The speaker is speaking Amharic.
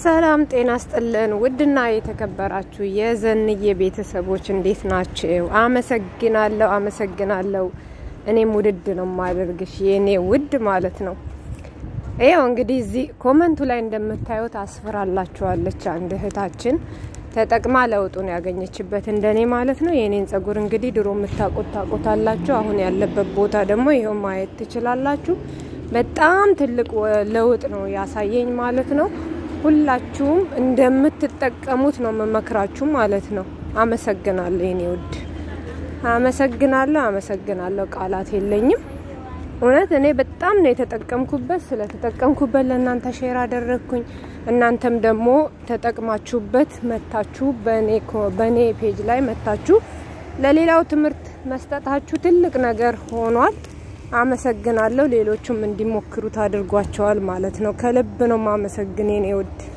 ሰላም ጤና ስጥልን። ውድና የተከበራችሁ የዘንዬ ቤተሰቦች እንዴት ናችሁ? አመሰግናለሁ አመሰግናለሁ። እኔም ውድድ ነው ማደርግሽ የእኔ ውድ ማለት ነው። ይኸው እንግዲህ እዚህ ኮመንቱ ላይ እንደምታዩት አስፈራላችኋለች አንድ እህታችን ተጠቅማ ለውጡን ያገኘችበት እንደኔ ማለት ነው። የእኔን ጸጉር እንግዲህ ድሮ የምታውቁት ታውቁታላችሁ። አሁን ያለበት ቦታ ደግሞ ይኸው ማየት ትችላላችሁ። በጣም ትልቅ ለውጥ ነው ያሳየኝ ማለት ነው። ሁላችሁም እንደምትጠቀሙት ነው መመክራችሁ ማለት ነው። አመሰግናለሁ የኔ ውድ አመሰግናለሁ፣ አመሰግናለሁ። ቃላት የለኝም። እውነት እኔ በጣም ነው የተጠቀምኩበት። ስለተጠቀምኩበት ለእናንተ ሼር አደረግኩኝ። እናንተም ደግሞ ተጠቅማችሁበት መታችሁ በእኔ ፔጅ ላይ መታችሁ ለሌላው ትምህርት መስጠታችሁ ትልቅ ነገር ሆኗል። አመሰግናለሁ። ሌሎቹም እንዲሞክሩት አድርጓቸዋል ማለት ነው። ከልብ ነው ማመሰግን የኔ ውድ